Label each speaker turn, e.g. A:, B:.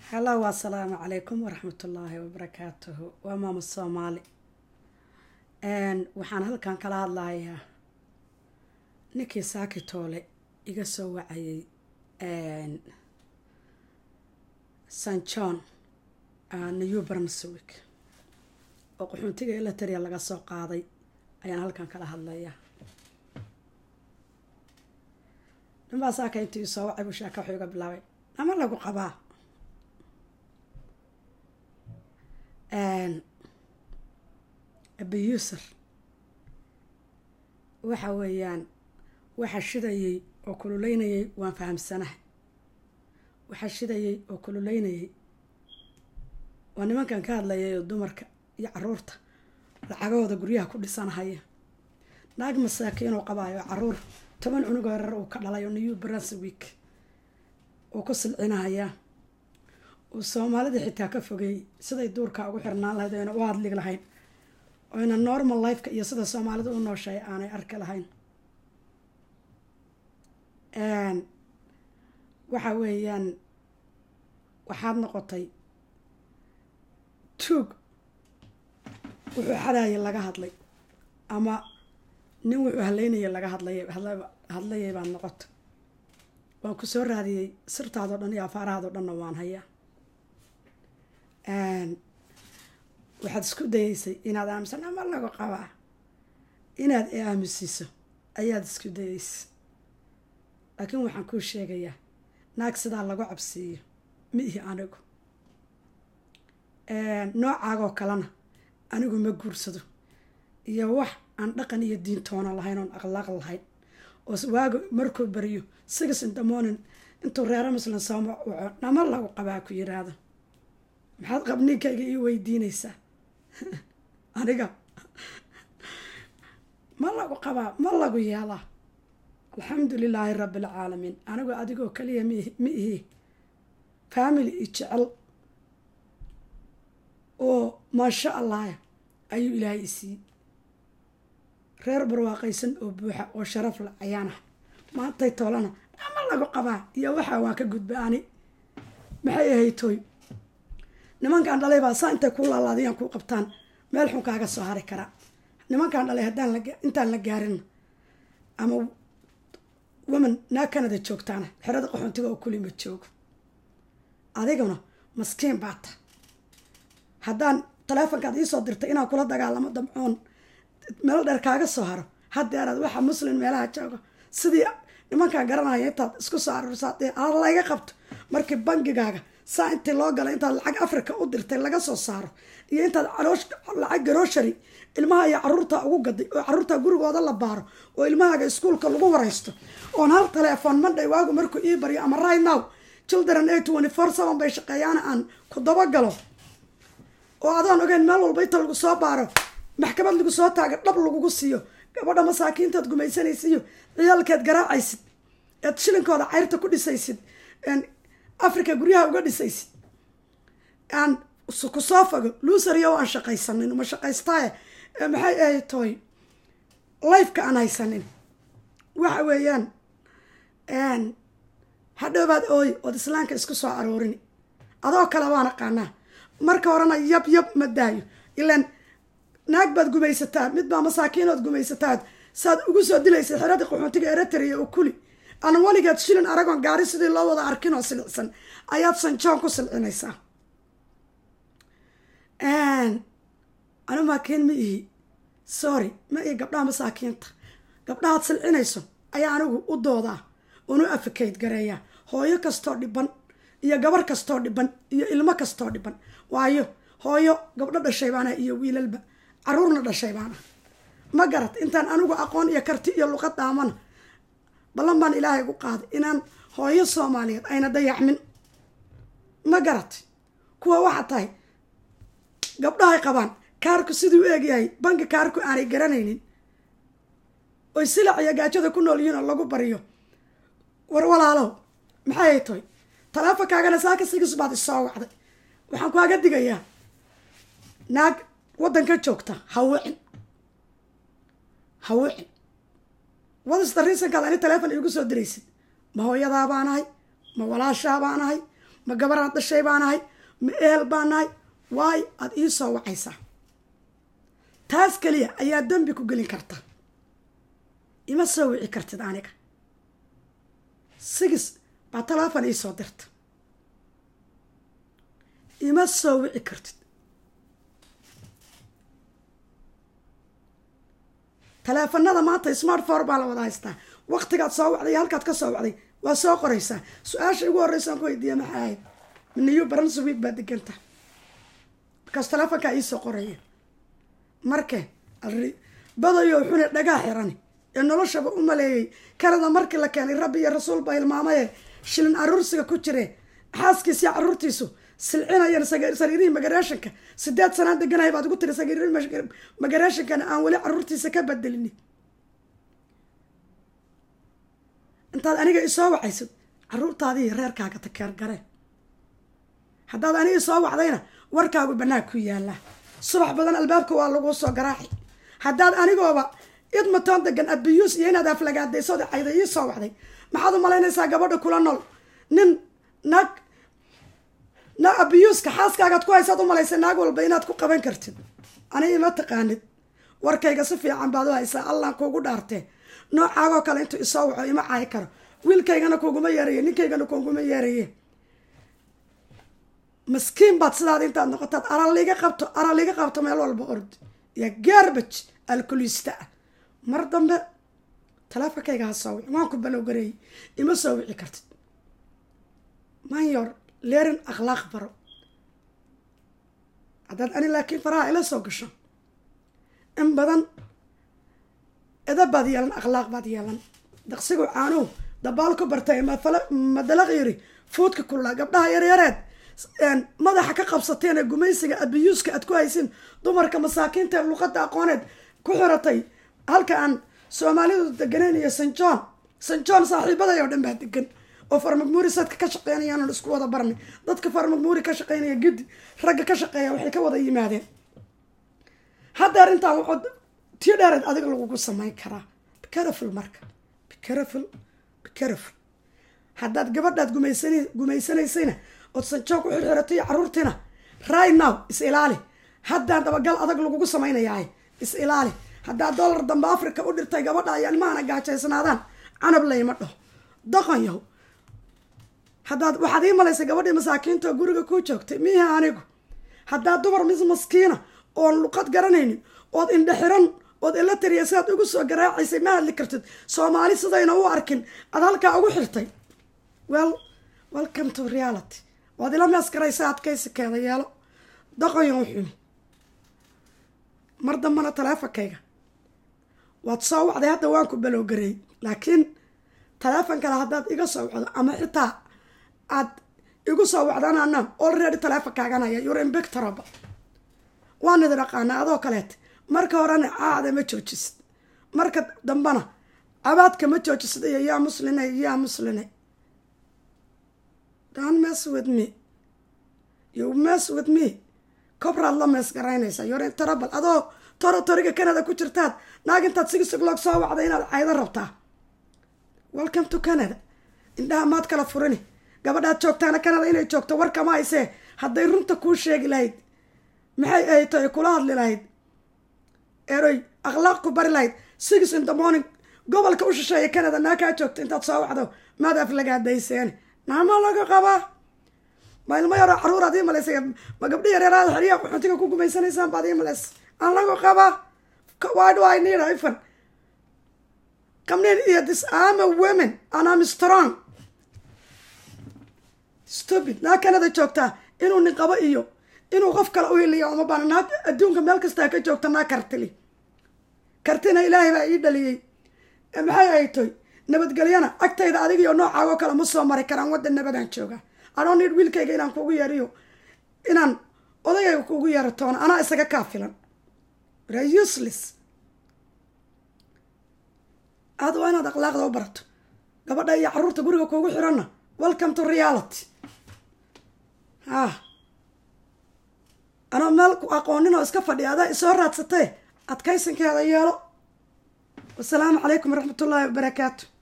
A: hallow assalaamu calaykum waraxmatullaahi wabarakaatuhu waa maama soomaali waxaan halkan kala hadlayaa ninkii saakitoole iga soo wacayay st john new brunswick oo qaxoontiga elataria laga soo qaaday ayaan halkan kala hadlayaa ninbaa saaka intii soo wacay buu sheeka wuxuu iga bilaabay nama lagu qabaa abuser waxa weeyaan waxa shidayay oo kululeynayay waan fahamsanahay waxa shidayay oo kululeynayay waa nimankan ka hadlayay oo dumarka iyo caruurta lacagahooda guryaha ku dhisanahaya naag masaakiinoo qabaayo caruur toban cunugoo yarar uu ka dhalay oo new brunswick uu ku silcinahayaa uu soomaalida xitaa ka fogeeyey siday duurka ugu xirnaan lahayd oyna u hadli lahayn oyna normal lifeka iyo sida soomaalida u nooshay aanay arki lahayn waxa weeyaan waxaad noqotay tuug wuxuu xadayay laga hadlay ama nin wuxuu haleynayay laga hadlay hadlayay baad noqota waan ku soo raadiyey sirtaadoo dhan iyo afaarahaadoo dhanna waan hayaa waxaad isku dayeysay inaad aaminsan ama lagu qabaa inaad i aamusiso ayaad isku dayeysay laakiin waxaan kuu sheegayaa naag sidaa lagu cabsiiyo ma ihi anigu noocaagoo kalena anigu ma guursado iyo wax aan dhaqan iyo diintoona lahayn oon akhlaaq lahayn oo waaga markuu bariyo six in the morning intuu reero muslim sooma waco nama lagu qabaa ku yiraahdo maxaad qabninkayga ii weydiinaysaa aniga ma lagu qabaa ma lagu yeelaa alxamdu lilaahi rabbi alcaalamiin anigu adigoo kaliya ma ihi family i jecel oo maasha allah ayuu ilaahay isiiyey reer barwaaqaysan oo buuxa oo sharaf la ayaana maantay toolana ama lagu qabaa iyo waxaa waan ka gudba ani maxay ahaytoy nimankaan dhalay baa saa intay ku laalaadiyaan ku qabtaan meel xun kaaga soo hari karaa nimankaan dhalay haddaan intaan la gaarin ama woman naa canada joogtaana xerada qaxoontiga oo kulima joogo adiguna maskiin baata haddaan taleefonkaad iisoo dirtay inaan kula dagaalamo damcoon meel dheer kaaga soo haro hadeeraad waxa muslim meelaha jooga sidii nimankaan garanaya intaad isku soo aruursaad layga qabto markii bangigaaga saa intii loo galay intaad lacag africa u dirtay laga soo saaro iyo intaad lacag garoshari ilmaha iyo caruurta ugu gaday oo caruurta gurigooda la baaro oo ilmahaaga iskuolka lagu waraysto oon hal telefoon mandhay waagu markuu ii baryo ama right now children a twenty four seven bay shaqeeyaana aan ku dabagalo oo adaan ogeyn meel walba inta lagu soo baaro maxkamad lagu soo taaga dhab lagugu siiyo gabadha masaakiintaad gumaysanaysiiyo ciyaalkeed garaacaysid eed shilinkooda cayrta ku dhisaysid africa guryaha uga dhisaysid aan ku soo fago luusariyo aan shaqaysanin ma shaqaystaaye maxay ahay toy lifeka aan haysanin waxa weeyaan hadhowbaad ooy ood islaamka isku soo aroorini adoo kale waan aqaanaa marka horena yab yab ma daayo ilaan naag baad gumaysataa mid baa masaakiinood gumaysataad saad ugu soo dilaysa xeradii qaxoontiga eritrea oo kuli aan weligeed shilin aragoon gaari sidii loo wada arkin oo silicsan ayaad sanjoon ku silcinaysaa anu maakiin ma ihi sorry ma ihi gabdhaha masaakiinta gabdhahaad silcinayso ayaa anigu u doodaa unu afikayd gareeyaa hooyo kastoo dhiban iyo gabar kastoo dhiban iyo ilmo kastoo dhiban waayo hooyo gabdho dhashay baana iyo wiilalba caruurna dhashay baana ma garat intaan anigu aqoon iyo karti iyo luqad dhaamana ballan baan ilaahay gu qaaday inaan hooyo soomaaliyeed ayna dayacmin ma garat kuwa waxaa tahay gabdhahay qabaan kaarku siduu u egyahay banki kaarku aanay garanaynin oy silac iyo gaajada ku nool yihiin oo lagu baryo war walaalow maxay ay tahay taleefonkaagana saaka sigis baad isoo wacday waxaan kaaga digayaa naag waddanka joogta hawicin hawicin wadista riisankaad ani taleefon iigu soo diraysid ma hooyadaa baan ahay ma walaashaa baan ahay ma gabaraad dhashay baa nahay ma ehel baa nahay waayo aada ii soo wacaysaa taas keliya ayaa dembi ku gelin karta ima soo wici kartid aniga sigis baa teleefon ii soo dirta ima soo wici kartid taleefanada maanta smartphone baa la wada haystaa waqtigaad soo wacday iyo halkaad ka soo wacday waa soo qoraysaa su-aasha ugu horreysa aan ku weydiiya maxay ahayd miniyu baranswiig baa deganta markaas taleefonkaa iisoo qoraya marke badayo xune dhagaa xirani ee noloshaba u maleeyey kanada markii la keenay rabbi iyo rasuul baa hilmaamaye shilin aruursiga ku jire xaaskiis iyo caruurtiisu silcinayeen sariirihii magareeshanka sideed sanaan deganahay baad ugu tiri sariirihii magareeshankana aan weli caruurtiisa ka bedelini intaad aniga isoo wacaysid caruurtaadii reerkaaga takeergareen haddaad aniga isoo wacdayna warkaagu banaag ku yaallaa subax badan albaabka waa laguu soo garaaci haddaad anigooba idmatoon degan abiyuus iyo inaad aflagaadaysood cayda ii soo wacday maxaad u malaynaysaa gabadha kula nool nin naag na abiyuuska xaaskaagaad ku haysaad u malaysay naag walba inaad ku qaban kartid aniga ima taqaanid warkayga si fiican baad u haysaa allaan kuugu dhaartee noocaagoo kale intuu isoo waco ima caayi karo wiilkaygana kuuguma yeeraye ninkaygana kuuguma yeeraye maskiin baad sidaad intaad noqotaad araliga qabto araliga qabto meel walba ordi iyo garbaj alkulista ah mar dambe taleefonkayga ha soo wici waan ku balowgareeyey ima soo wici kartid manyor leerin akhlaaq baro haddaad ani laakiin faraha ila soo gasho in badan edab baad yeelan akhlaaq baad yeelan daqsigu caanuhu dabaal ku bartay madalaq yiri fuudka kullaa gabdhaha yaryareed madaxa ka qabsateen ee gumaysiga abiyuuska aad ku haysin dumarka masaakiinta ee luqadda aqooneed ku xiratay halka aan soomaalidu deganeyn iyo san john san john saaxiibaday oo dhan baa degan oo farmagmuuri sadka ka shaqeynayaan isku wada barnay dadka farmagmuuri ka shaqeynaya gudi ragga ka shaqeeya waxay ka wada yimaadeen hadda arrintan wuxuu tii dheereed adiga lagugu samayn karaa bicaraful marka bicaraful bicaraful haddaad gabadhaad gumaysan gumaysanaysayna ood sanjoog u xirxiratay caruurtiina right now is ilaali haddaan dabagal adag lagugu samaynayaay is ilaali haddaad dollar dambe africa u dhirtay gabadha ay ilmahana gaajaysnaadaan canab layma dhaho doqon yahow haddaad waxaad ii malaysay gabadhii masaakiinta oo guriga kuu joogtay miiha anigu haddaad dumar mis maskiina oon luqad garanaynin ood indhe xiran ood ila tiriya sidaad ugu soo garaacaysay ma hadli kartid soomaali sidayna u arkin aad halkaa ugu xirtay well welcome to reality waad ila meeskaraysa adkaysikeeda yeelo doqonyan xumi mar dambana taleefonkayga waad soo wacday hadda waan ku balowgareey laakiin taleefon kale haddaad iga soo wacdo ama xitaa aad igu soo wacdanana already taleefonkaaganaya yur imbictoraba waan idin aqaana adoo kaleet marka horena caada ma joojisid marka dambena abaadka ma joojisid iyo yaa musline yaa musline don't mess with me you mess with me kobraad la mees garaynaysaa yorin tarabal adoo toro toriga canada ku jirtaad naag intaad sigisogloog soo wacday inaad caydo rabtaa welcome to canada indhaha maad kala furini gabadhaad joogtaana canada inay joogto warkama haysee hadday runta kuu sheegi lahayd maxay ahayto ay kula hadli lahayd eroy akhlaaq ku bari lahayd six in the morning gobolka u shisheeya canada naa kaa joogta intaad soo wacdo maad aflagaadayseene naama laga qabaa ma ilmo yaroo caruuraad ii malaysay ma gabdhi yareeraada xeryaha qaxootiga ku gumaysanaysaan baad ii malays aan lagu qabaa why do I need ifan kamnin iyo this am a women and I'm strong stupid naa canada joogtaa inuu nin qabo iyo inuu qof kale u hiliya uma baana naa adduunka meel kastaa ka joogta naa kartili kartina ilaahay baa ii dhaliyey maxay ay toy nabadgelyana agtayda adigiyo noocaagoo kale ma soo mari karaan waddan nabadaan jooga adoon nid wiilkayga inaan kugu yeeriyo inaan odagayga kugu yeero toona anaa isaga kaa filan ra useless aad waa inaad akhlaaqda u barato gabadha iyo caruurta guriga kuugu xiranna welcome to reality ah anoo meel ku aqoonin oo iska fadhiya adaa isoo raadsatee adkaysankeeda yeelo wasalaamu calaykum waraxmat ullaahi wabarakaatu